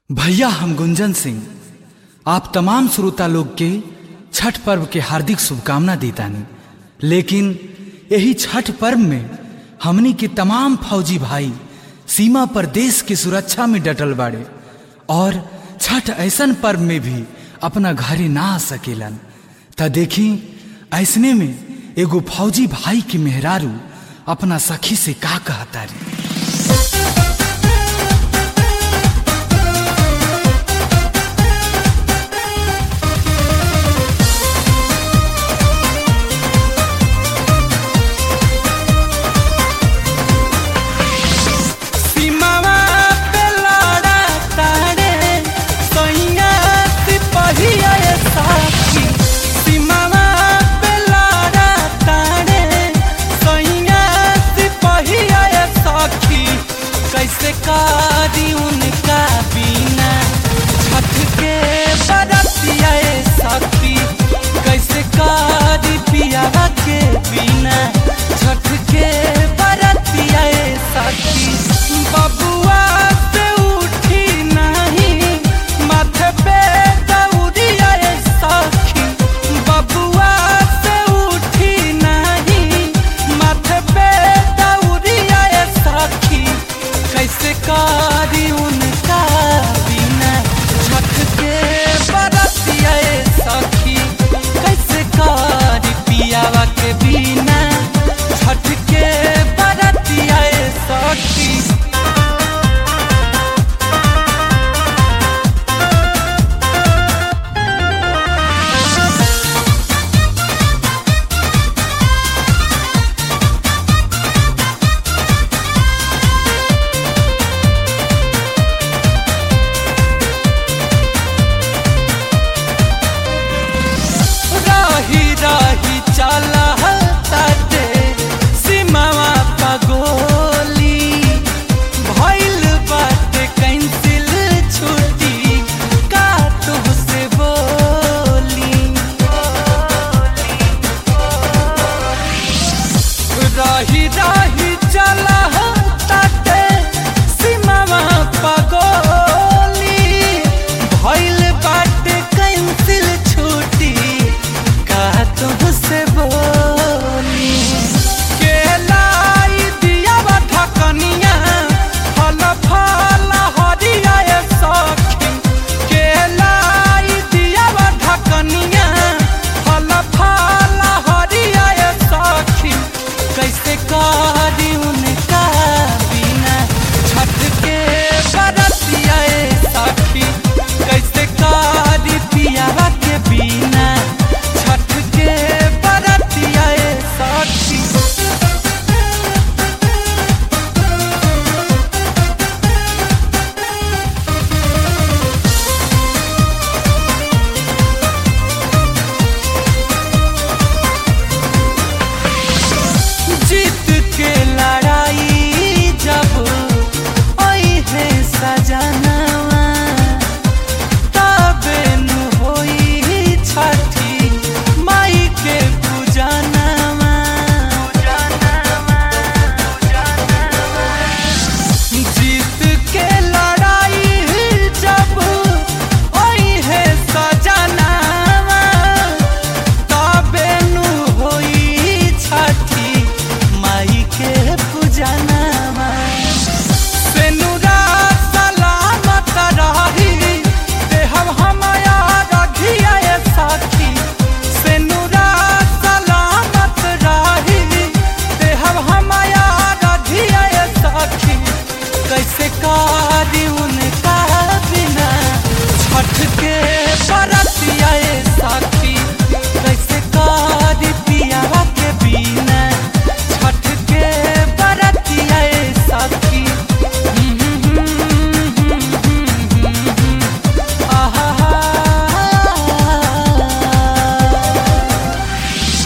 भैया हम गुंजन सिंह आप तमाम श्रोता लोग के छठ पर्व के हार्दिक शुभकामना देतानी लेकिन यही छठ पर्व में हमनी के तमाम फौजी भाई सीमा पर देश की सुरक्षा में डटल बाड़े और छठ ऐसन पर्व में भी अपना घरे ना आ सकेलन त देखी ऐसने में एगो फौजी भाई के मेहरारू अपना सखी से का कहता रे